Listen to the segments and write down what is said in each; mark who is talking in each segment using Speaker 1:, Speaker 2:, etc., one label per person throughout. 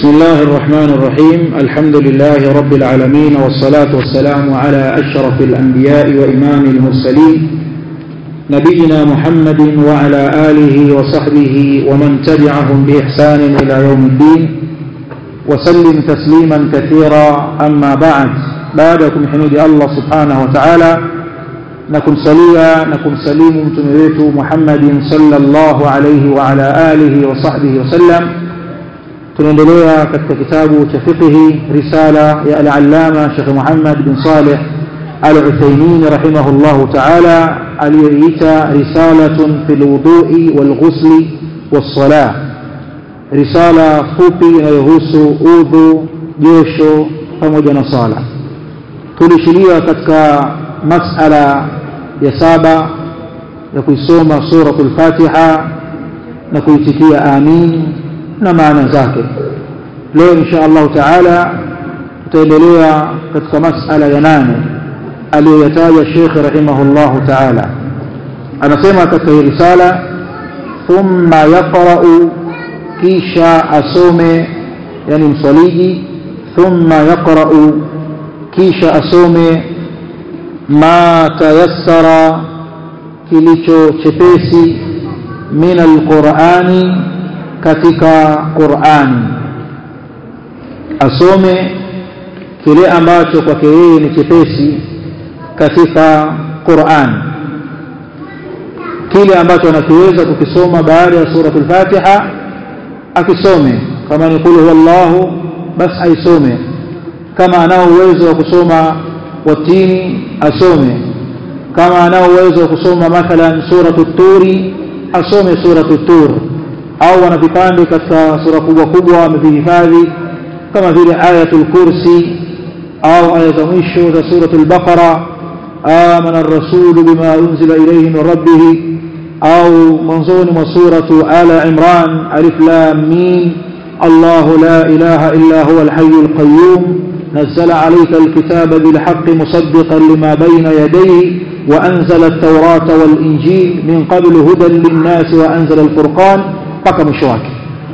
Speaker 1: بسم الله الرحمن الرحيم الحمد لله رب العالمين والصلاة والسلام على أشرف الأنبياء وإمام المرسلين نبينا محمد وعلى آله وصحبه ومن تبعهم بإحسان إلى يوم الدين وسلم تسليما كثيرا أما بعد بعدكم حميد الله سبحانه وتعالى نكم سليا نكم سليم متمريت محمد صلى الله عليه وعلى آله وصحبه وسلم tunaendelea katika kitabu cha fiqhi risala ya al-allama Sheikh Muhammad bin Saleh al-Uthaymeen rahimahullahu ta'ala aliyoita risalatun fil wudu'i wal ghusli was salah risala fupi inayohusu udhu josho pamoja na sala tulishilia katika masala ya saba ya kuisoma suratul Fatiha na kuitikia amin na maana zake leo insha Allah taala tutaendelea katika masala ya nane aliyoyataja Sheikh rahimahullahu taala anasema katika hii risala thumma yaqra'u kisha asome yani mswaliji thumma yaqra'u kisha asome ma tayassara kilicho chepesi min alqur'ani katika Qur'ani asome kile ambacho kwake yeye ni chepesi katika Qur'ani kile ambacho anakiweza kukisoma baada ya suratul Fatiha akisome kama ni kulu huwallahu basi aisome kama anao uwezo wa kusoma watini asome kama anao uwezo wa kusoma mathalan suratul turi asome suratul tur au wana vipande katika sura kubwa kubwa amevihifadhi kama vile ayatul kursi au aya za mwisho za suratul baqara amana ar-rasulu bima unzila ilayhi min rabbih au mwanzoni mwa suratu ala imran alif lam mim الله لا إله إلا هو الحي القيوم نزل عليك الكتاب بالحق مصدقا لما بين يديه وأنزل التوراة والإنجيل من قبل هدى للناس وأنزل الفرقان mpaka mwisho wake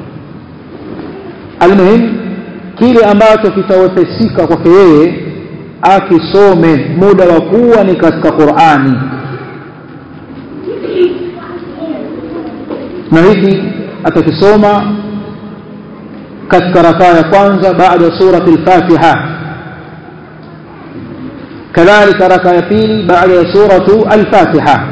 Speaker 1: almuhim kile ambacho kitawepesika kwake yeye akisome muda wa kuwa ni katika Qur'ani na hiki atakisoma katika rakaa ya kwanza baada ya surati al-Fatiha kadhalika rakaa ya pili baada ya suratu al-Fatiha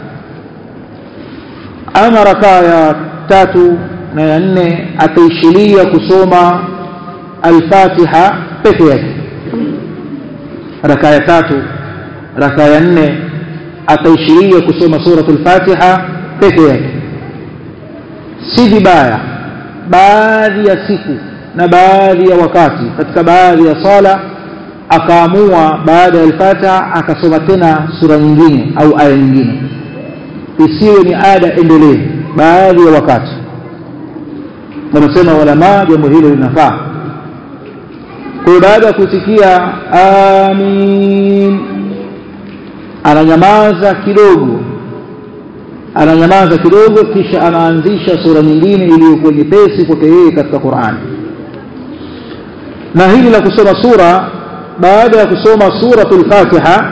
Speaker 1: ama rakaa ya tatu na ya nne ataishilia kusoma al-Fatiha peke yake raka ya tatu raka ya nne ataishilia kusoma suratul Fatiha peke yake si vibaya baadhi ya siku na baadhi ya wakati katika baadhi ya sala akaamua baada ya al-Fatiha akasoma tena sura nyingine au aya nyingine isiwe ni ada endelevu baadhi ya wakati wanasema walama jambo hilo linafaa kwa baada ya kusikia amin ananyamaza kidogo ananyamaza kidogo kisha anaanzisha sura nyingine iliyokuwa nyepesi kwake yeye katika Qur'an na hili la kusoma sura baada ya kusoma suratul Fatiha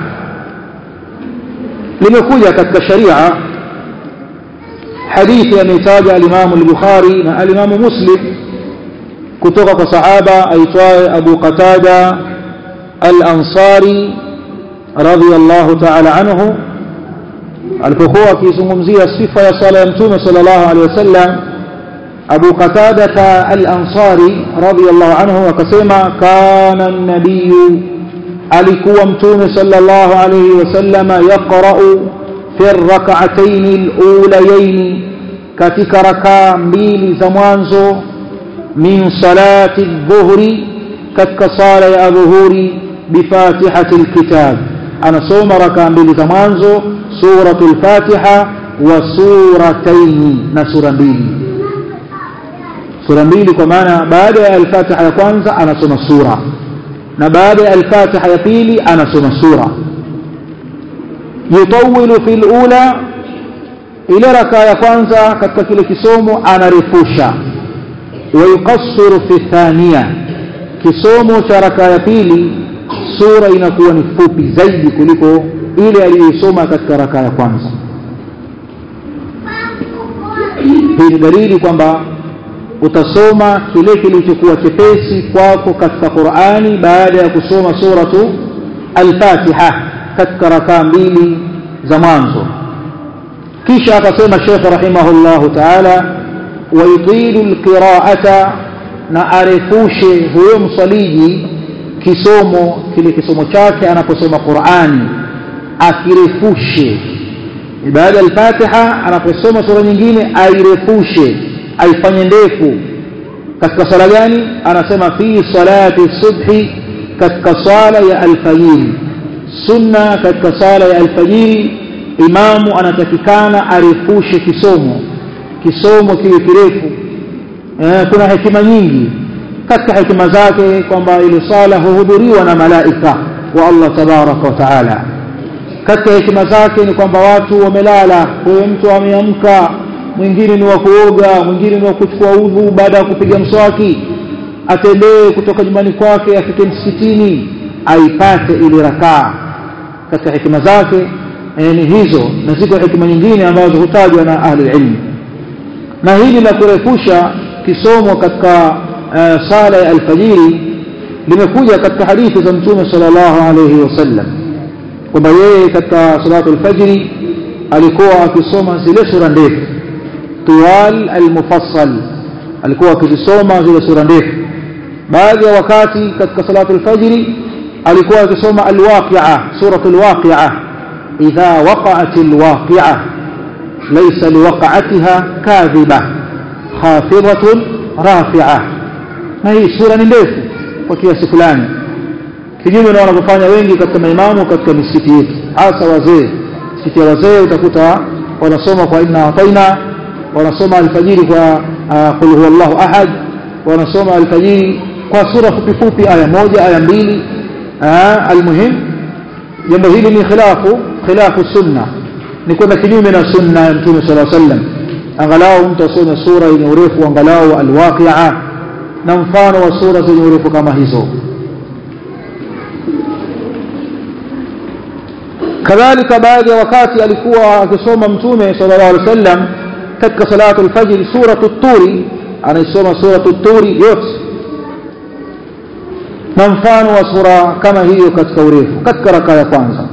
Speaker 1: limekuja katika sharia hadithi ameitaja al-Imam al-Bukhari na al-Imam Muslim kutoka kwa sahaba aitwaye Abu Qatada al-Ansari radiyallahu ta'ala anhu alipokuwa akizungumzia sifa ya sala ya Mtume sallallahu alaihi wasallam Abu Qatada al-Ansari radiyallahu anhu akasema kana an-nabiy alikuwa Mtume sallallahu alaihi wasallam yaqra'u fi ar-rak'atayn al-ulayayn katika rakaa mbili za mwanzo min salati dhuhri katika sala ya dhuhuri bifatihati alkitab anasoma rakaa mbili za mwanzo suratul fatiha wa surataini na sura mbili sura mbili kwa maana baada ya alfatiha ya kwanza anasoma sura na baada ya alfatiha ya pili anasoma sura yutawilu fil ula ile rakaa ya kwanza katika kile kisomo anarefusha wayuqassiru fi thania kisomo cha raka ya pili sura inakuwa ni fupi zaidi kuliko ile aliyoisoma katika raka ya kwanza hii ni dalili kwamba utasoma kile kilichokuwa chepesi kwako katika Qur'ani baada ya kusoma suratu al-Fatiha katika rakaa mbili za mwanzo kisha akasema Sheikh rahimahullahu ta'ala wayutilu alqira'ata na arefushe huyo msaliji kisomo kile kisomo chake anaposoma Qur'ani akirefushe baada ya al-Fatiha anaposoma sura nyingine airefushe aifanye ndefu katika sala gani anasema fi salati subhi katika sala ya alfajiri sunna katika sala ya alfajiri imamu anatakikana arefushe kisomo kisomo kiwe kirefu eh, kuna hekima nyingi katika hekima zake kwamba ile sala huhudhuriwa na malaika wa Allah tabaraka wa taala katika hekima zake ni kwamba watu wamelala huyo mtu ameamka mwingine ni wa kuoga mwingine ni wa kuchukua udhu baada ya kupiga mswaki atembee kutoka nyumbani kwake afike msikitini aipate ile rakaa katika hekima zake e, ni hizo na ziko hekima nyingine ambazo hutajwa na ahli ilmu na hili la kurefusha kisomo katika uh, sala ya alfajiri limekuja katika hadithi za mtume sallallahu alayhi wasallam kwamba yeye katika salatu alfajiri alikuwa akisoma zile sura ndefu tuwal almufassal alikuwa akizisoma zile sura ndefu baadhi ya wakati katika salatu alfajiri alikuwa akisoma alwaqi'a suratu alwaqi'a idha waqa'at alwaqi'a laysa liwaqa'atiha kadhiba khafidatun rafi'a na hii sura ni ndefu kwa kiasi fulani kinyume na wanavyofanya wengi katika maimamu katika misikiti yetu hasa wazee misikiti ya wazee utakuta wanasoma kwa inna ataina wanasoma alfajiri kwa qul huwallahu ahad wanasoma alfajiri kwa sura fupi fupi aya moja aya mbili almuhim jambo hili ni khilafu khilafu sunna ni kwenda kinyume na sunna ya mtume sala sallam angalau mtu asome sura yenye urefu angalau alwaqi'a na mfano wa sura zenye urefu kama hizo kadhalika baadhi ya wakati alikuwa akisoma mtume sallallahu alaihi wasallam katika salatu alfajr suratu turi anaisoma suratu turi yote na mfano wa sura kama hiyo katika urefu katika raka ya kwanza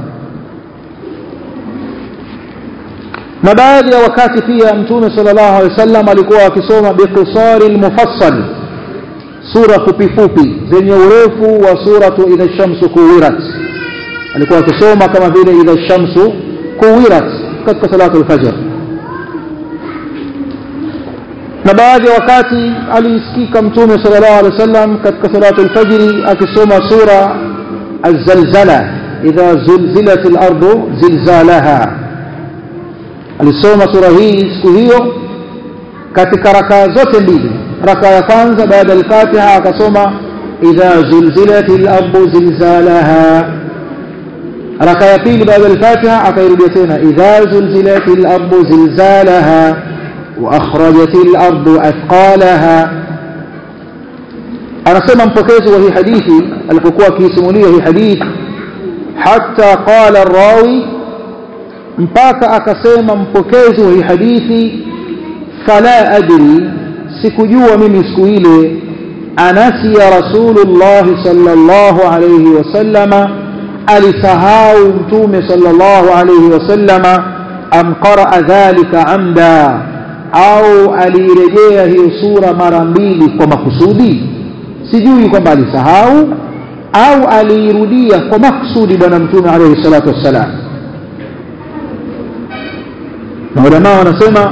Speaker 1: na baadhi ya wakati pia mtume sallallahu alaihi wasallam alikuwa akisoma biqisari almufassal sura fupi fupi zenye urefu wa suratu idha shamsu kuwirat alikuwa akisoma kama vile idha shamsu kuwirat katika salatu alfajr na baadhi ya wakati alisikika mtume sallallahu alaihi wasallam katika salatu alfajr akisoma sura الزلزلة إذا زلزلت الأرض زلزالها alisoma sura hii siku hiyo katika rakaa zote mbili raka ya kwanza baada ya al-Fatiha akasoma idha zulzilatil ardu zilzalaha raka ya pili baada ya al-Fatiha akairudia tena idha zulzilatil ardu zilzalaha wa akhrajatil ardu athqalaha anasema mpokezi wa hii hadithi alipokuwa akisimulia hii hadithi hatta qala ar-rawi mpaka akasema mpokezi wa hii hadithi fala adri sikujua mimi siku ile anasiya rasulullah sallallahu alayhi wasallama alisahau mtume sallallahu alayhi wasallama am qaraa dhalika amda au aliirejea hiyo sura mara mbili kwa makusudi sijui kwamba alisahau au aliirudia kwa makusudi bwana mtume alayhi salatu wassalam na ulama wanasema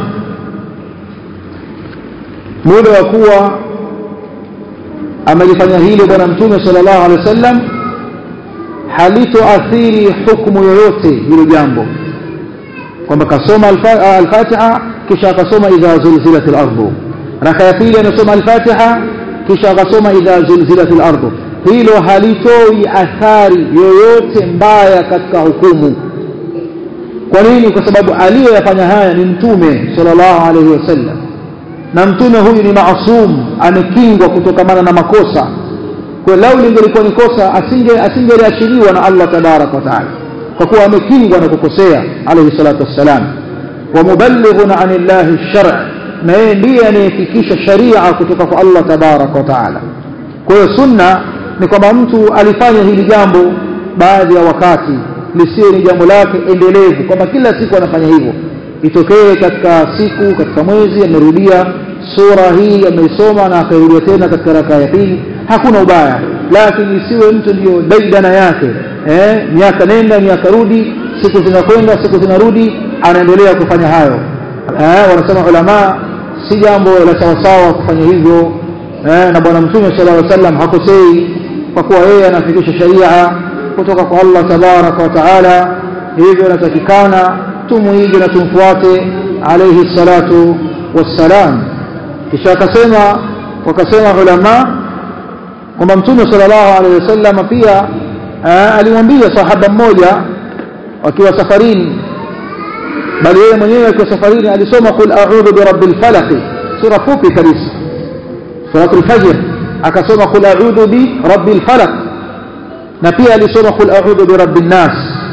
Speaker 1: muda wa kuwa amelifanya hilo bwana mtume sallallahu alaihi wasallam halitoathiri hukumu yoyote hilo jambo kwamba kasoma al-Fatiha kisha akasoma idha zulzilat al-ardu raka ya pili anasoma al-Fatiha kisha akasoma idha zulzilat al-ardu hilo halitoi athari yoyote mbaya katika hukumu kwa nini kwa sababu aliyoyafanya haya ni mtume sallallahu alaihi wasallam na mtume huyu ni maasum amekingwa kutokamana na makosa kwa lau lingelikuwa ni kosa asinge asingeliachiliwa na Allah tabaraka wa taala kwa kuwa amekingwa na kukosea alayhi salatu wassalam wa muballighun anillahi shar' na yeye ndiye anayefikisha sharia kutoka kwa Allah tabaraka wa taala kwa hiyo sunna ni kwamba mtu alifanya hili jambo baadhi ya wakati lisiwe ni jambo lake endelevu kwamba kila siku anafanya hivyo itokee katika siku katika mwezi amerudia sura hii ameisoma na akairudia tena katika rakaa ya pili hakuna ubaya lakini isiwe mtu ndio daidana yake eh, miaka nenda miaka rudi siku zinakwenda siku zinarudi anaendelea kufanya hayo eh, wanasema ulama si jambo la sawasawa kufanya hivyo eh, na bwana mtume sallallahu alaihi wasallam hakosei kwa kuwa yeye anafikisha sharia kutoka kwa Allah tabaraka wa taala hivyo inatakikana tumuige na tumfuate alayhi salatu wassalam kisha akasema wakasema ulama kwamba mtume sallallahu alaihi wasallam pia alimwambia sahaba mmoja wakiwa safarini bali yeye mwenyewe akiwa safarini alisoma qul a'udhu birabbil falaq sura fupi kabisa suratul fajr akasoma qul a'udhu bi rabbil falaq na pia alisoma qul a'udhu bi rabbin nas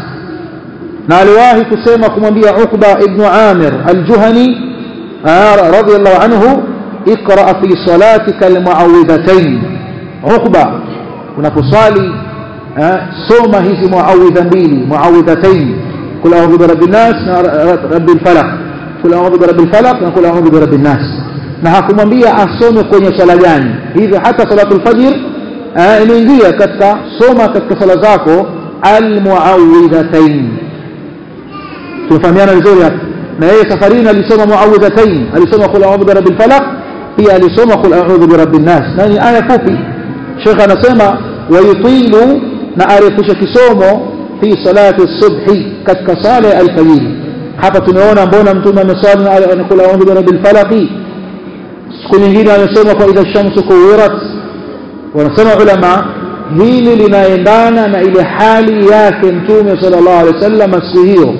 Speaker 1: na aliwahi kusema kumwambia Uqba ibn Amir al-Juhani radiyallahu anhu اقرأ في صلاتك المعوذتين عقبة unaposali soma hizi muawidha mbili muawidhatain kul a'udhu bi rabbin nas na rabbil falaq kul a'udhu bi rabbil falaq na kul a'udhu bi rabbin nas na hakumwambia asome kwenye swala gani hivyo hata salatul fajr inaingia katika soma katika sala zako almuawidhatain tunafahamiana vizuri hapa na yeye safarini alisoma muawidhatain alisoma kul a'udhu bi rabbil falaq pia alisoma kul a'udhu bi rabbin nas na ni aya fupi Sheikh anasema wayutilu na arefusha kisomo fi salati subhi katika sala ya alfajiri hapa tumeona mbona mtume amesali anakula a'udhu bi rabbil falaq siku nyingine amesoma kwa idha shamsu kuwirat wanasema ulama hili linaendana na ile hali yake mtume sallallahu alaihi wasallam siku hiyo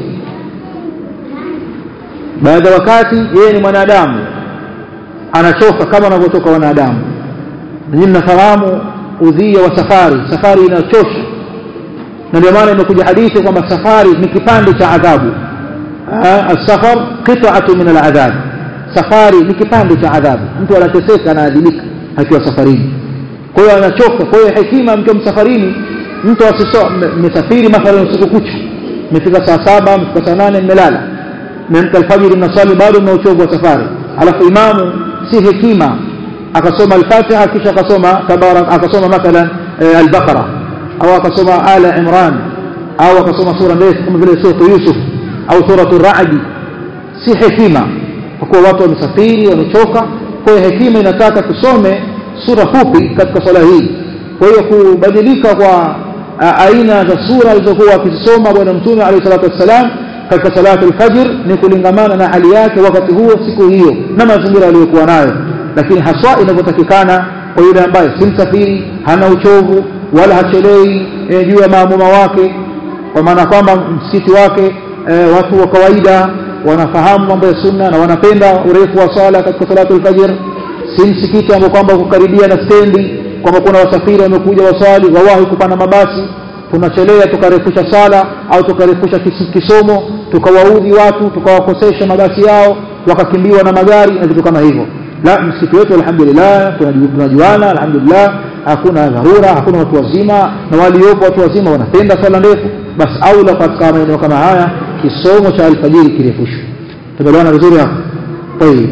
Speaker 1: baada wakati yeye ni mwanadamu anachoka kama wanavyotoka wanadamu nyinyi mnafahamu udhia wa safari safari inachosha na ndio maana imekuja hadithi kwamba safari ni kipande cha adhabu السفر قطعة من العذاب safari ni kipande cha adhabu mtu anateseka anaadhibika akiwa safarini kwa hiyo anachoka kwa hiyo hekima mkiwa msafarini mtu asiso mmesafiri mathalan usiku kucha mmefika saa saba mmefika saa nane mmelala mmemka alfajiri mnaswali bado mna uchovu wa safari alafu imamu si hekima akasoma al-Fatiha kisha akasoma tabarak akasoma mathalan al-Baqara au akasoma ala Imran au akasoma sura ndefu kama vile sura Yusuf au sura Ar-Ra'd si hekima kwa kuwa watu wamesafiri wamechoka kwa hiyo hekima inataka tusome sura fupi katika swala hii kwa hiyo kubadilika kwa aina za sura alizokuwa akisoma bwana mtume alayhi salatu wassalam katika salatu al-fajr ni kulingamana na hali yake wakati huo siku hiyo na mazingira aliyokuwa nayo lakini haswa inavyotakikana kwa yule ambaye si msafiri hana uchovu wala hachelei e, juu ya maamuma wake kwa maana kwamba msikiti wake e, watu wa kawaida wanafahamu mambo ya sunna na wanapenda urefu wa swala katika salatu al-fajr si msikiti ambao kwamba kukaribia na stendi kwamba kuna wasafiri wamekuja waswali wawahi kupanda mabasi tunachelea tukarefusha sala au tukarefusha kisomo tukawaudhi watu tukawakosesha mabasi yao wakakimbiwa na magari na vitu kama hivyo la msikiti wetu alhamdulillah tunajuana alhamdulillah hakuna dharura hakuna watu wazima na waliopo watu wazima wanapenda swala ndefu basi aula katika maeneo kama haya kisomo cha alfajiri kirefushwe tumeelewana vizuri hapo طيب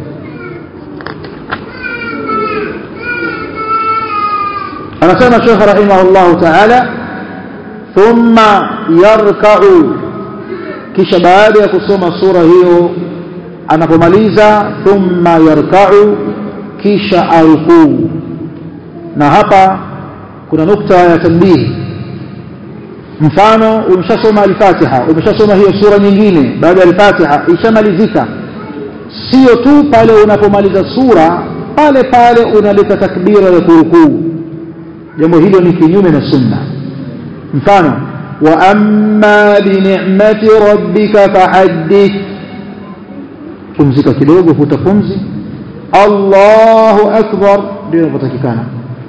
Speaker 1: anasema Sheikh rahimahullah ta'ala thumma yarka'u kisha baada ya kusoma sura hiyo anapomaliza thumma yarka'u kisha arukuu na hapa kuna nukta ya tanbihi mfano umeshasoma al-Fatiha umeshasoma hiyo sura nyingine baada ya al-Fatiha ishamalizika sio tu pale unapomaliza sura pale pale unaleta takbira ya kurukuu jambo hilo ni kinyume na sunna mfano wa amma bi ni'mati rabbika fahaddith pumzika kidogo vuta pumzi Allahu akbar ndio inapotakikana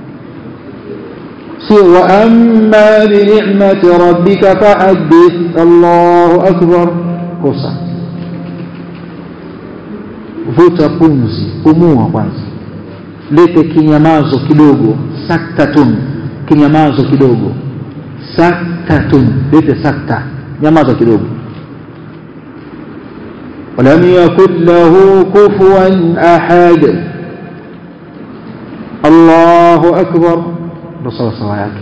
Speaker 1: sio wa amma bi ni'mati rabbika fahaddith Allahu akbar kosa vuta pumzi pumua kwanza lete kinyamazo kidogo saktatun kinyamazo kidogo saktatun lete sakta nyamaza kidogo ولم يكن له كفوا أحد الله أكبر بصر صلاة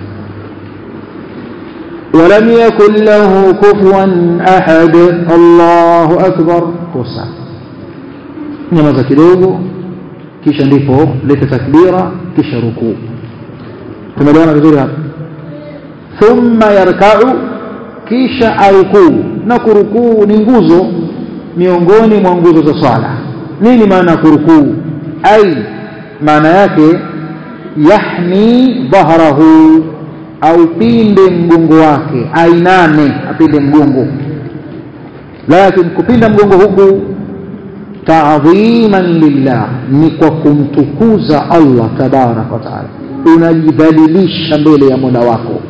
Speaker 1: ولم يكن له كفوا أحد الله أكبر قصة nyamaza kidogo kisha ndipo leta takbira kisha rukuu tumeelewana vizuri hapa thumma yarkau kisha arukuu na kurukuu ni nguzo miongoni mwa nguzo za swala nini maana ya kurukuu ai maana yake yahni dhahrahu au pinde mgongo wake ainame apinde mgongo lakini kupinda mgongo huku ta'dhiman lillah ni kwa kumtukuza Allah tabarak wa taala unajidhalilisha mbele ya Mola wako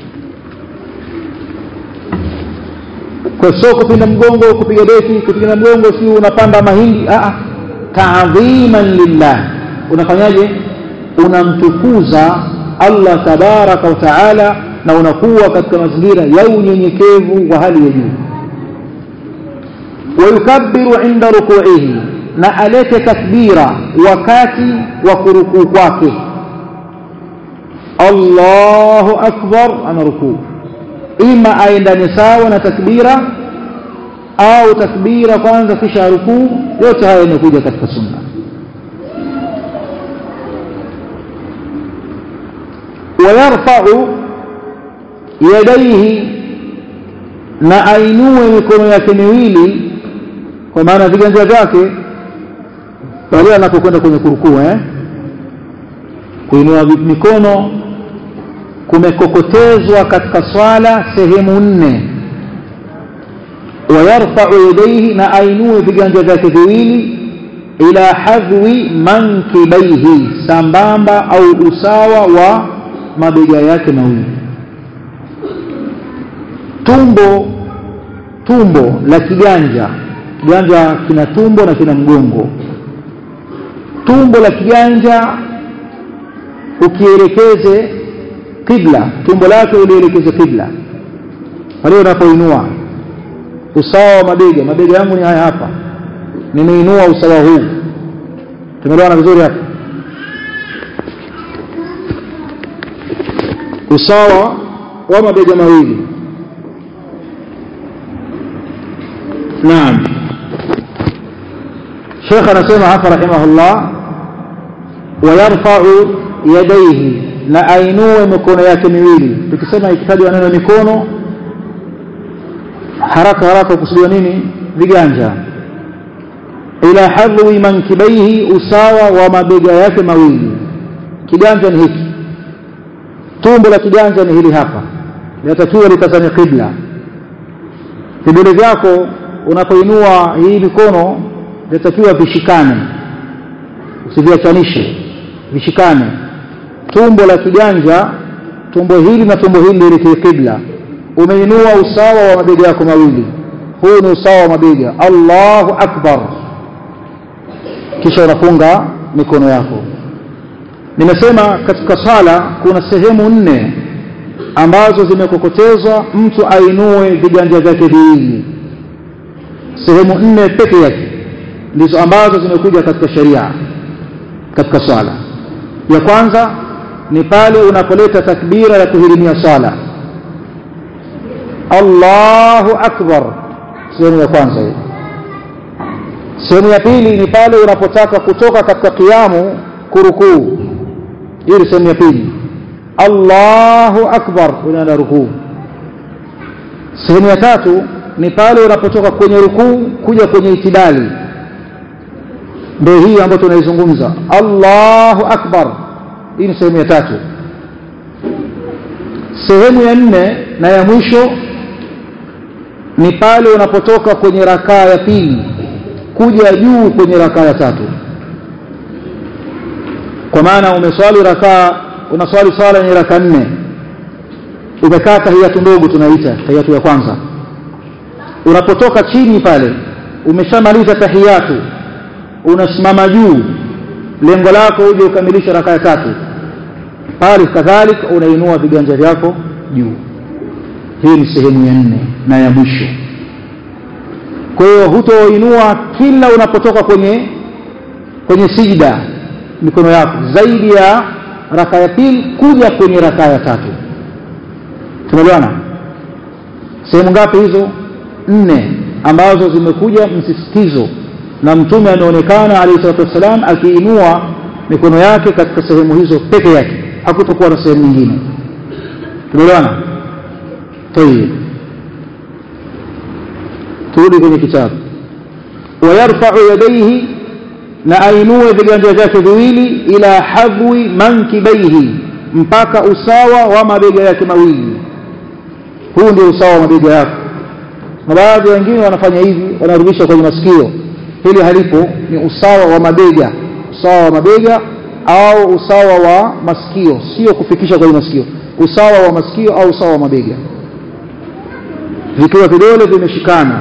Speaker 1: kwa sio kupinda mgongo kupiga deki kupiga mgongo si unapanda mahindi a ta'dhiman lillah unafanyaje unamtukuza Allah tabaraka wa taala na unakuwa katika mazingira ya unyenyekevu wa hali ya juu wayukabbiru inda ruku'ihi na alete takbira wakati wa kurukuu kwake Allahu akbar ana rukuu ima aendane sawa na takbira au takbira kwanza kisha rukuu yote haya yanakuja katika sunna ويرفع يديه na ainue mikono yake miwili kwa maana viganja vyake pale anapokwenda kwenye kurukuu eh kuinua mikono kumekokotezwa katika swala sehemu nne wayarfa'u yadayhi na ainue viganja vyake viwili ila hadwi mankibaihi sambamba au usawa wa mabega yake mawili tumbo tumbo la kiganja kiganja kina tumbo na kina mgongo tumbo la kiganja ukielekeze kibla tumbo lake ulielekeze kibla pale unapoinua usawa wa mabega mabega yangu ni haya hapa nimeinua usawa huu tumeelewana vizuri hapa usawa wa mabega mawili naam Sheikh anasema hapa rahimahullah wayarfa'u yadayhi na ainue mikono yake miwili tukisema ikitajwa neno mikono haraka haraka kusudiwa nini viganja ila hadhi mankibaihi usawa wa mabega yake mawili kiganja ni hiki tumbo la kiganja ni hili hapa linatakiwa litazame qibla vidole vyako unapoinua hii mikono linatakiwa vishikane usiviachanishe vishikane tumbo la kiganja tumbo hili na tumbo hili lielekee qibla umeinua usawa wa mabega yako mawili huu ni usawa wa mabega Allahu akbar kisha unafunga mikono yako nimesema katika sala kuna sehemu nne ambazo zimekokotezwa mtu ainue viganja vyake viwili sehemu nne peke yake ndizo ambazo zimekuja katika sheria katika swala ya kwanza ni pale unapoleta takbira ya kuhirimia swala Allahu akbar sehemu ya kwanza hiyo sehemu ya pili ni pale unapotaka kutoka katika kiamu kurukuu hii ni sehemu ya pili Allahu akbar unaenda rukuu sehemu ya tatu ni pale unapotoka kwenye rukuu kuja kwenye itidali ndio hii ambayo tunaizungumza Allahu akbar hii ni sehemu ya tatu sehemu ya nne na ya mwisho ni pale unapotoka kwenye rakaa ya pili kuja juu kwenye rakaa ya tatu kwa maana umeswali rakaa unaswali swala yenye raka nne umekaa tahiyatu ndogo tunaita tahiyatu ya kwanza unapotoka chini pale umeshamaliza tahiyatu unasimama juu lengo lako uje ukamilisha raka ya tatu pale kadhalika unainua viganja vyako juu hii ni sehemu ya nne na ya mwisho kwa hiyo hutoinua kila unapotoka kwenye kwenye sijida mikono yako zaidi ya raka ya pili kuja kwenye raka ya tatu tumeelewana sehemu ngapi hizo nne ambazo zimekuja msisitizo na mtume ameonekana alayhi salatu wassalam akiinua mikono yake katika sehemu hizo peke yake hakutokuwa na sehemu nyingine tumeelewana tayib turudi kwenye kitabu wayarfau yadaihi na ainue viganja vyake viwili ila hadwi mankibaihi mpaka usawa wa mabega yake mawili huu ndio usawa wa mabega yako na baadhi wengine wanafanya hivi wanarudisha kwenye masikio hili halipo ni usawa wa mabega usawa wa mabega au usawa wa masikio sio kufikisha kwenye masikio usawa wa masikio au usawa wa mabega vikiwa vidole vimeshikana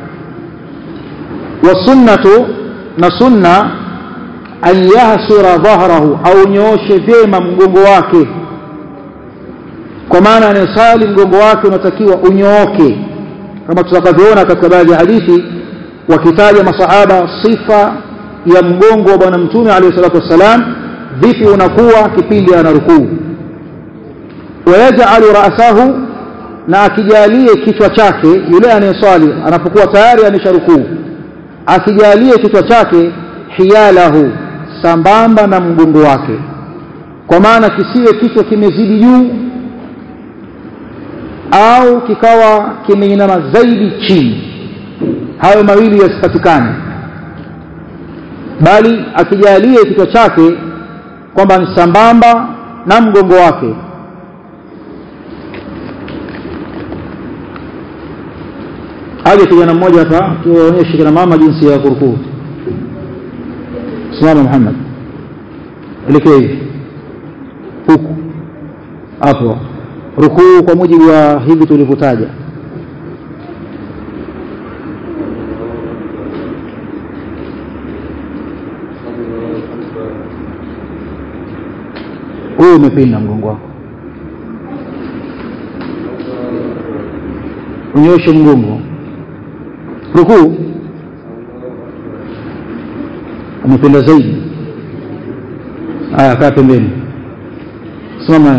Speaker 1: wasunnatu na sunna an yahsura dhahrahu au nyooshe vyema mgongo wake kwa maana anayesali mgongo wake unatakiwa unyooke kama tutakavyoona katika baadhi ya hadithi wakitaja masahaba sifa ya mgongo wa bwana mtume alayhi salatu wassalam vipi unakuwa kipindi ana rukuu wayaj'alu ra'sahu na akijalie kichwa chake yule anayeswali anapokuwa tayari amesharukuu akijalie kichwa chake hiyalahu sambamba na mgongo wake kwa maana kisiwe kichwa kimezidi juu au kikawa kimeinama zaidi chini hayo mawili yasipatikane bali akijalie kichwa chake kwamba ni sambamba na mgongo wake aje kijana mmoja hapa tuwaonyeshe kina mama jinsi ya kurukuu simama Muhammad elekea hivi huku hapo rukuu kwa mujibu wa hivi tulivyotaja huu umepinda mgongo wako unyoshe mgongo rukuu umepinda zaidi haya kaa pembeni simama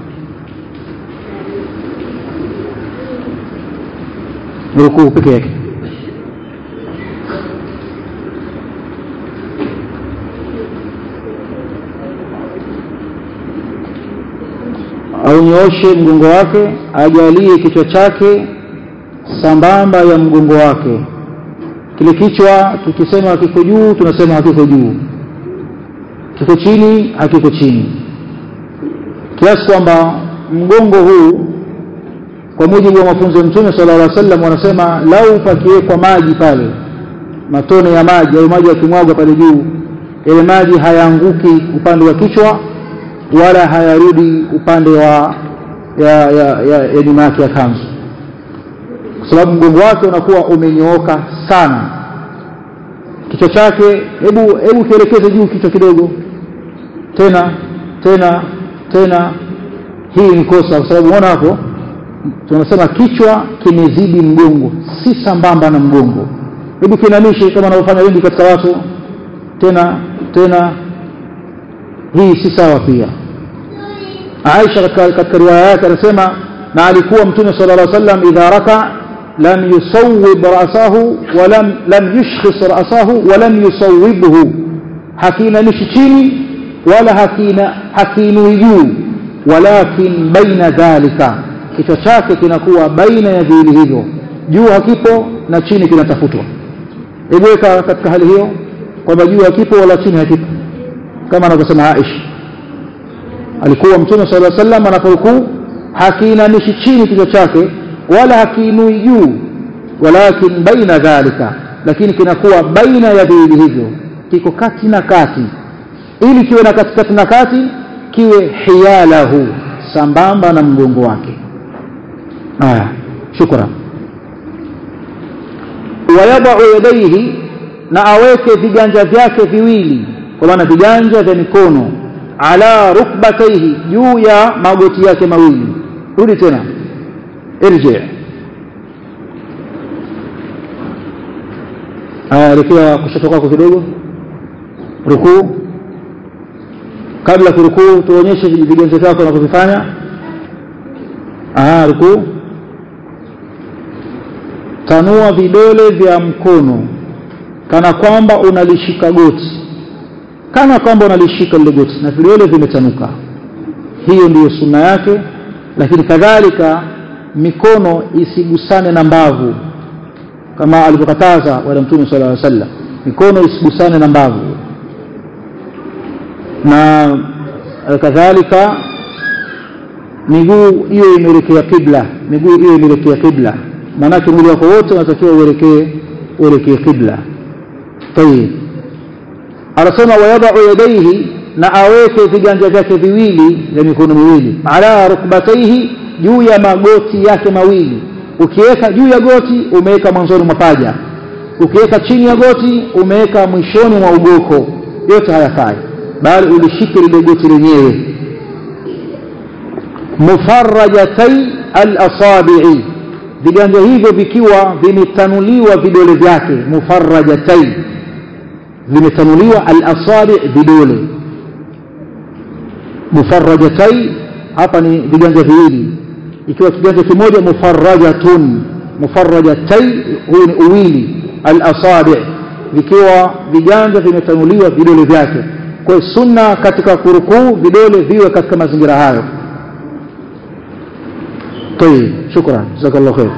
Speaker 1: rukuu peke yake aunyooshe mgongo wake ajalie kichwa chake sambamba ya mgongo wake kile kichwa tukisema kiko juu tunasema hakiko juu kiko chini hakiko chini kiasi kwamba mgongo huu kwa mujibu wa mafunzo ya mtume sallallahu alaihi wasallam wanasema lau pakiwekwa maji pale matone ya maji au maji yakimwagwa pale juu yale maji hayaanguki upande wa kichwa wala hayarudi upande wa ya ya, ya, ya nyuma yake ya kanzu kwa sababu mgongo wake unakuwa umenyooka sana kichwa chake hebu hebu kielekeze juu kichwa kidogo tena tena tena hii ni kosa kwa sababu unaona hapo tunasema kichwa kimezidi mgongo si sambamba na mgongo hebu kinamishe kama wanavyofanya wengi katika watu tena tena hii si sawa pia Aisha katika, katika riwaya yake anasema na alikuwa mtume sallallahu alaihi wasallam idha raka lam yusawwib ra'sahu wa lam lam yushkhis ra'sahu wa lam yusawwibhu hakinamishi chini wala hakina hakinui juu walakin baina dhalika kichwa chake kinakuwa baina ya viwili hivyo juu hakipo na chini kinatafutwa hebu weka katika hali hiyo kwamba juu hakipo wala chini hakipo kama anavyosema Aisha alikuwa mtume sallallahu alaihi wasallam anaporukuu hakiinamishi chini kichwa chake wala hakiinui juu walakin baina dhalika lakini kinakuwa baina ya viwili hivyo kiko kati na kati ili kiwe na katikati na kati kiwe hiyalahu sambamba na mgongo wake haya shukran wayadau yadaihi na aweke viganja vyake viwili kwa maana viganja vya mikono ala rukbataihi juu ya magoti yake mawili rudi tena irji elekea kushoto kwako kidogo rukuu kabla kurukuu tuonyeshe viganja vyako unavyovifanya rukuu tanua vidole vya mkono kana kwamba unalishika goti kana kwamba unalishika lile goti na vidole vimetanuka hiyo ndiyo sunna yake lakini kadhalika mikono isigusane na mbavu kama alivyokataza bwana mtume sala llaw sallam mikono isigusane na mbavu na kadhalika miguu hiyo imeelekea kibla miguu hiyo imeelekea kibla maanake mwili wako wote unatakiwa uelekee uelekee kibla tayib anasema wayadau yadaihi na aweke viganja vyake viwili vya mikono miwili ala rukbataihi juu ya magoti yake mawili ukiweka juu ya goti umeweka mwanzoni mwa paja ukiweka chini ya goti umeweka mwishoni mwa ugoko yote hayafai bali ulishike lile goti lenyewe mufarrajatai alasabii viganja hivyo vikiwa vimetanuliwa vidole vyake mufarrajatai vimetanuliwa alasabi vidole mufarrajatai hapa ni viganja viwili ikiwa kiganja kimoja mufarrajatun mufarrajatai huyu ni uwili alasabi vikiwa viganja vimetanuliwa vidole vyake kwa hiyo sunna katika kurukuu vidole viwe katika mazingira hayo طيب شكرا جزاك الله خير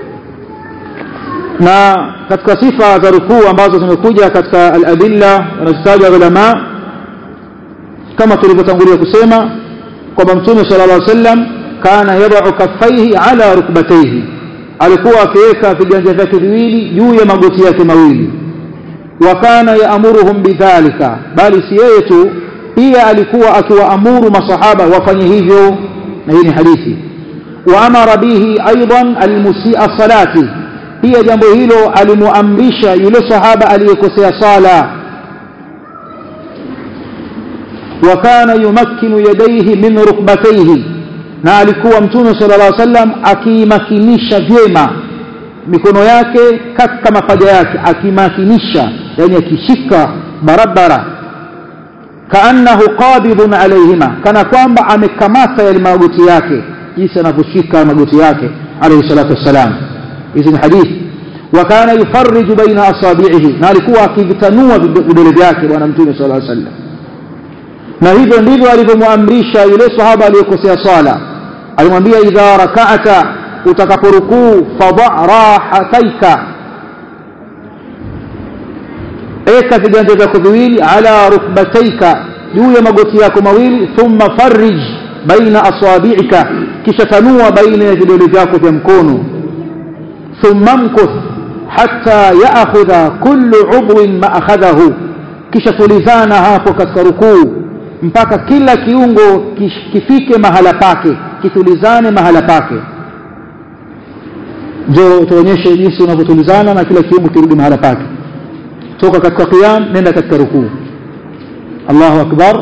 Speaker 1: na katika sifa za rukuu ambazo zimekuja katika al-adilla wanazitaja ulama kama tulivyotangulia kusema kwamba mtume sallallahu alaihi wasallam kana yad'u kaffaihi ala rukbatayhi alikuwa akiweka viganja vyake viwili juu ya magoti yake mawili wa kana yaamuruhum bidhalika bali si yeye tu pia alikuwa akiwaamuru masahaba wafanye hivyo na hii ni hadithi وامر به ايضا المسيء صلاته pia jambo hilo alimuamrisha yule sahaba aliyekosea sala wa kana yumakkinu yadayhi min rukbatayhi na alikuwa mtume sallallahu alaihi wasallam akiimakinisha vyema mikono yake katika mapaja yake akimakinisha yani akishika barabara kaannahu qabidun alaihima kana kwamba amekamata yale magoti yake jinsi anavyoshika magoti yake alayhi salatu wassalam hizi ni hadithi wa kana yufarriju baina asabi'ihi na alikuwa akivitanua vidole vyake bwana mtume sallallahu alayhi wasallam na hivyo ndivyo alivyomwamrisha yule sahaba aliyekosea swala alimwambia idha raka'ata utakaporukuu fadha rahataika eka viganja vyako viwili ala rukbataika juu ya magoti yako mawili thumma farrij baina asabi'ika kisha tanua baina ya vidole vyako vya mkono thumma mkuth hatta ya'khudha kullu 'udwin ma akhadhahu kisha tulizana hapo katika rukuu mpaka kila kiungo kifike mahala pake kitulizane mahala pake ndio tuonyeshe jinsi unavyotulizana na kila kiungo kirudi mahala pake toka katika qiyam nenda katika rukuu Allahu akbar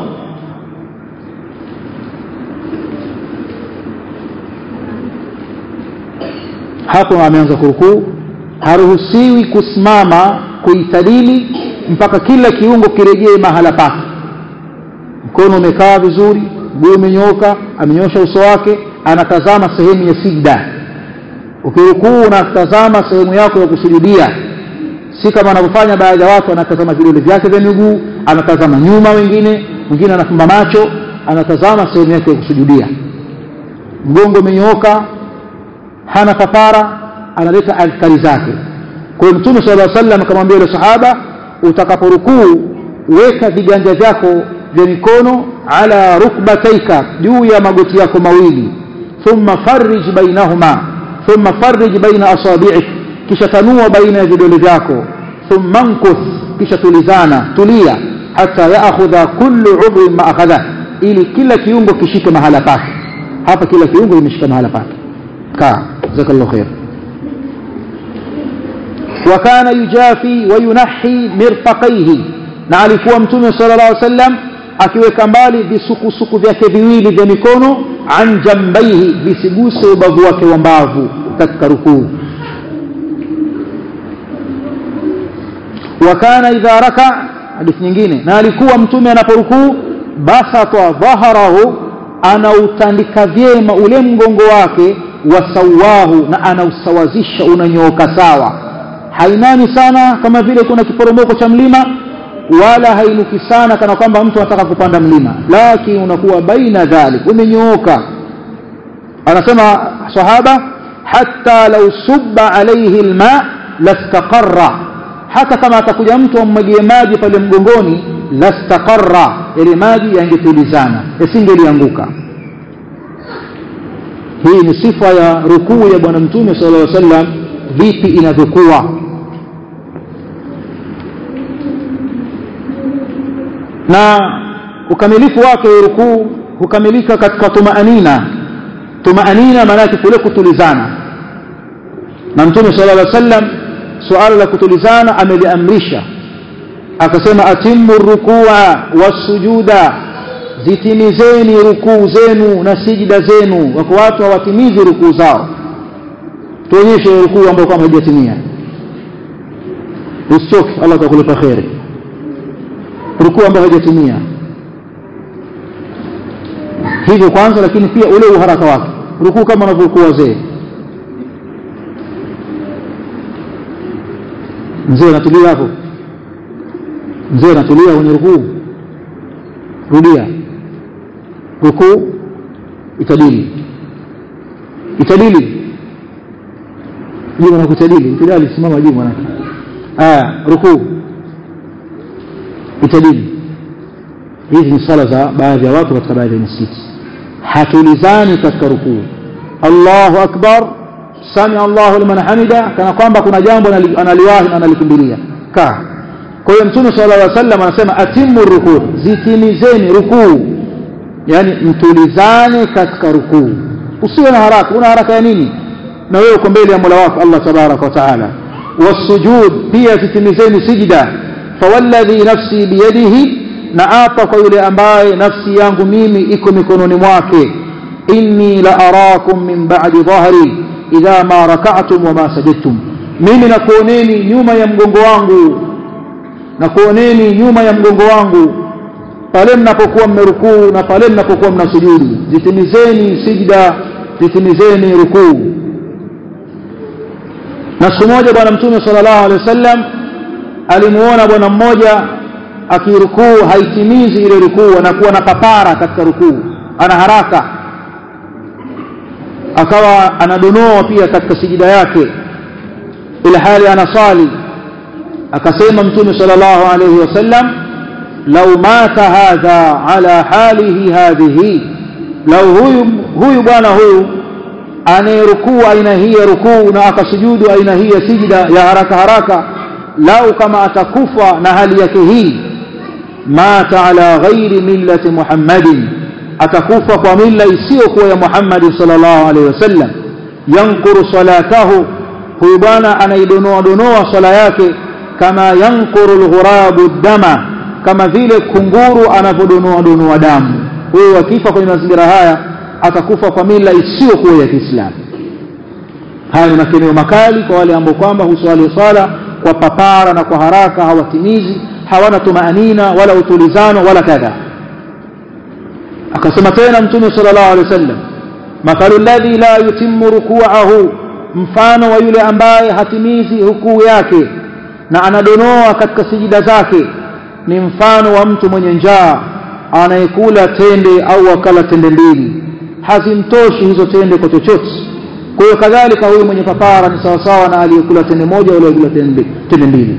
Speaker 1: hapo ameanza kurukuu haruhusiwi kusimama kuitadili mpaka kila kiungo kirejee mahala pake mkono umekaa vizuri mguu umenyooka amenyosha uso wake anatazama sehemu ya sijda ukirukuu unatazama sehemu yako ya kusujudia si kama anavyofanya baadhi ya watu anatazama vidole vyake vya miguu anatazama nyuma wengine mwingine anafumba macho anatazama sehemu yake ya kusujudia mgongo umenyooka hana kafara analeta adhkari zake kwa hiyo mtume sallallahu alaihi wasallam akamwambia yule sahaba utakaporukuu weka viganja vyako vya mikono ala rukbataika juu ya magoti yako mawili thumma farrij bainahuma thumma farrij baina asabi'ik kisha tanua baina ya vidole vyako thumma nkuth kisha tulizana tulia hata yaakhudha kullu udhrin ma akhadha ili kila kiungo kishike mahala pake hapa kila kiungo imeshika mahala pake kaa jazakallahu khair وكان يجافي وينحي مرفقيه na alikuwa mtume sallallahu alaihi wasallam akiweka mbali visukusuku vyake viwili vya mikono an jambaihi visiguse ubavu wake wa mbavu katika rukuu wakana idha raka hadithi nyingine na alikuwa mtume anaporukuu basata dhaharahu anautandika vyema ule mgongo wake wasawahu na anausawazisha unanyooka sawa hainani sana kama vile kuna kiporomoko cha mlima wala hainuki sana kana kwamba mtu anataka kupanda mlima lakini unakuwa baina dhalik umenyooka anasema sahaba hatta law subba alayhi alma lastaqarra hata kama atakuja mtu ammwagie maji pale mgongoni lastaqarra yale maji yangetulizana yasingelianguka hii ni sifa ya rukuu ya bwana mtume sallallahu alaihi wasallam vipi inavyokuwa na ukamilifu wake rukuu hukamilika katika tumaanina tumaanina maana yake kule kutulizana na mtume sallallahu alaihi wasallam suala la kutulizana ameliamrisha akasema atimmu rukua wasujuda zitimizeni rukuu zenu na sijida zenu wako watu hawatimizi rukuu zao tuonyeshe rukuu ambayo kama haijatimia usichoke Allah atakulipa kheri rukuu ambayo haijatimia hivyo kwanza lakini pia ule uharaka wake rukuu kama wanavyokuwa wazee mzee anatulia hapo mzee anatulia kwenye rukuu rudia rukuu itadili itadili juma na kutadili itadili simama juu mwanake aya rukuu itadili hizi ni sala za baadhi ya watu katika baadhi ya misikiti hatulizani katika rukuu Allahu akbar sami Allahu liman hamida kana kwamba kuna jambo analiwahi na analikimbilia kaa kwa hiyo mtume sallallahu alaihi wasallam anasema atimmu rukuu zitimizeni rukuu yani mtulizane katika rukuu usiwe na haraka una haraka ya nini na wewe uko mbele ya Mola wako Allah tabaraka wa taala wasujud pia zitimizeni sijda fawalladhi nafsi biyadihi na apa kwa yule ambaye nafsi yangu mimi iko mikononi mwake inni la arakum min ba'di dhahri idha ma raka'tum wa ma sajadtum mimi nakuoneni nyuma ya mgongo wangu nakuoneni nyuma ya mgongo wangu pale mnapokuwa mmerukuu na pale mnapokuwa mnasujudu zitimizeni sijda zitimizeni rukuu na siku moja bwana mtume sallallahu alaihi wasallam alimuona bwana mmoja akirukuu haitimizi ile rukuu anakuwa na papara katika rukuu ana haraka akawa anadonoa pia katika sijida yake ila hali anasali akasema mtume sallallahu alayhi wasallam law mata hadha ala halihi hadhihi law huyu huyu bwana huyu anayerukuu aina hii ya rukuu na akasujudu aina hii ya sijida ya haraka haraka lau kama atakufa na hali yake hii mata ala ghairi millati muhammadin atakufa kwa mila isiyokuwa ya muhammadi sallallahu alaihi wasallam yankuru salatahu huyu bwana anaidonoa donoa swala yake kama yankuru alghurabu dama kama vile kunguru anavyodonoa donoa damu huyu akifa kwenye mazingira haya atakufa kwa mila isiyokuwa ya Kiislamu haya ni makeneo makali kwa wale ambao kwamba huswali swala kwa papara na kwa haraka hawatimizi hawana tumaanina wala utulizano wala kadha akasema tena mtume sallallahu alaihi wasallam mathalu alladhi la yutimmu ruku'ahu mfano wa yule ambaye hatimizi rukuu yake na anadonoa katika sijida zake ni mfano wa mtu mwenye njaa anayekula tende au akala tende mbili hazimtoshi hizo tende kwa chochote kwa hiyo kadhalika huyu mwenye papara ni sawasawa na aliyekula tende moja wala aliyekula tende mbili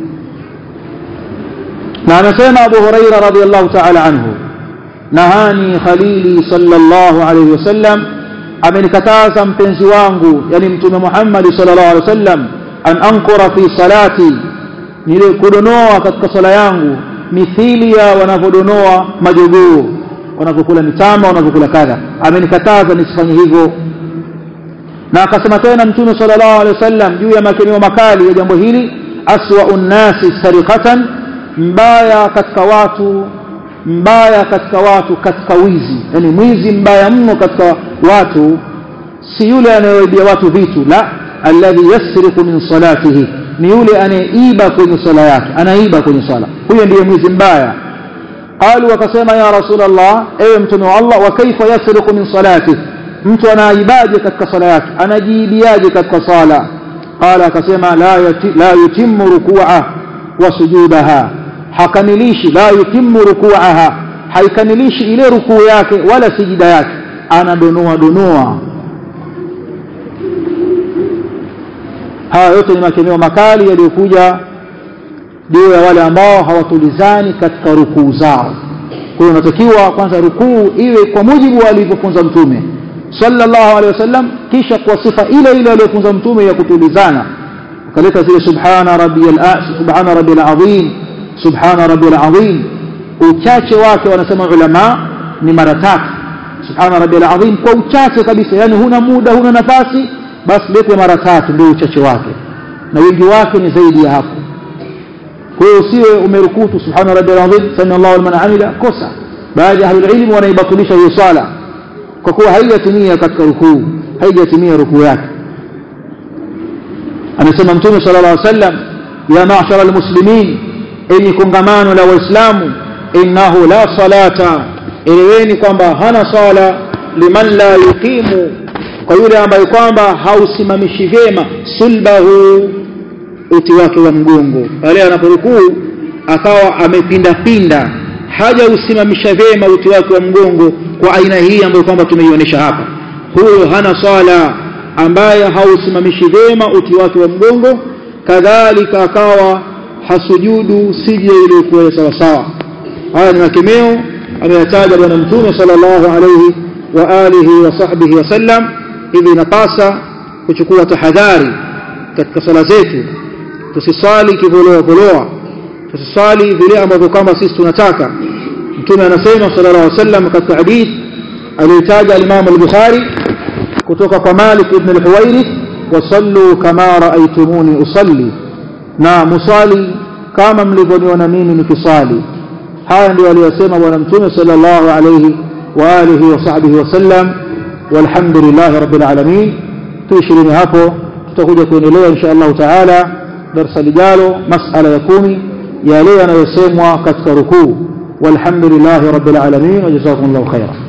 Speaker 1: na anasema Abu Huraira radhiallahu ta'ala anhu nahani khalili sallallahu alayhi wasallam amenikataza mpenzi wangu yani mtume Muhammad sallallahu alayhi wasallam an ankura fi salati nile kudonoa katika sala yangu mithili ya wanavyodonoa majogoo wanavyokula mitama wanavyokula kadha amenikataza nisifanye hivyo na akasema tena mtume sallallahu alaihi wasallam juu ya makemeo makali ya jambo hili aswa'u nnasi sarikatan mbaya katika watu mbaya katika watu katika wizi yani mwizi mbaya mno katika watu si yule anayeibia watu vitu la alladhi yasriqu min salatihi ni yule anayeiba kwenye sala yake anaiba kwenye sala huyo ndiye mwizi mbaya qalu wakasema ya rasulullah ewe mtume wa Allah wa kaifa yasriqu min salatihi mtu anaibaje katika sala yake anajiibiaje katika sala qala akasema la yati, la yutimmu ruku'ah wa sujudaha hakamilishi la yutimmu ruku'aha haikamilishi ile rukuu yake wala sijida yake anadonoa donoa haya yote ni makemeo makali yaliyokuja juu ya wale ambao hawatulizani katika rukuu zao kwa hiyo unatakiwa kwanza rukuu iwe kwa mujibu wa alivyofunza mtume sallallahu alaihi wasallam kisha kwa sifa ile ile aliyofunza mtume ya kutulizana ukaleta zile subhana rabbiyal subhana rabbil azim subhana rabbil azim uchache wake wanasema ulama ni mara tatu subhana rabbil azim kwa uchache kabisa yani huna muda huna nafasi basi lete mara tatu ndio uchache wake na wingi wake ni zaidi ya hapo kwa hiyo usiwe umerukutu subhana rabbil azim sami Allahu liman amila kosa baadhi ya ahlul ilm wanaibatilisha hiyo swala kwa kuwa haijatimia katika rukuu haijatimia rukuu yake anasema mtume sallallahu alaihi wasallam ya ma'shara almuslimin enyi kongamano la waislamu innahu la salata eleweni kwamba hana sala liman la yuqimu kwa yule ambaye kwamba hausimamishi vyema sulbahu uti wake wa mgongo pale anaporukuu akawa amepindapinda haja usimamisha vyema uti wake wa mgongo kwa aina hii ambayo kwamba tumeionyesha hapa huyo hana swala ambaye hausimamishi vyema uti wake wa mgongo kadhalika akawa hasujudu sijda iliyokuwa sawa sawa haya ni makemeo ameyataja bwana mtume sallallahu alayhi wa alihi wa sahbihi wasallam hivi inapasa kuchukua tahadhari katika sala zetu tusisali kivoloa voloa tusisali vile ambavyo kwamba sisi tunataka mtume anasema sallallahu alaihi wasallam katika hadith aliyotaja al-Imam al-Bukhari kutoka kwa Malik ibn al-Huwairith wasallu kama raaitumuni usalli na musali kama mlivyoniona mimi nikisali haya ndio aliyosema bwana mtume sallallahu alayhi wa alihi wa sahbihi wasallam walhamdulillah rabbil alamin tuishirini hapo tutakuja kuendelea insha Allah taala darasa lijalo masala ya kumi yale yanayosemwa katika rukuu walhamdulillah rabbil alamin wa jazakumullahu khairan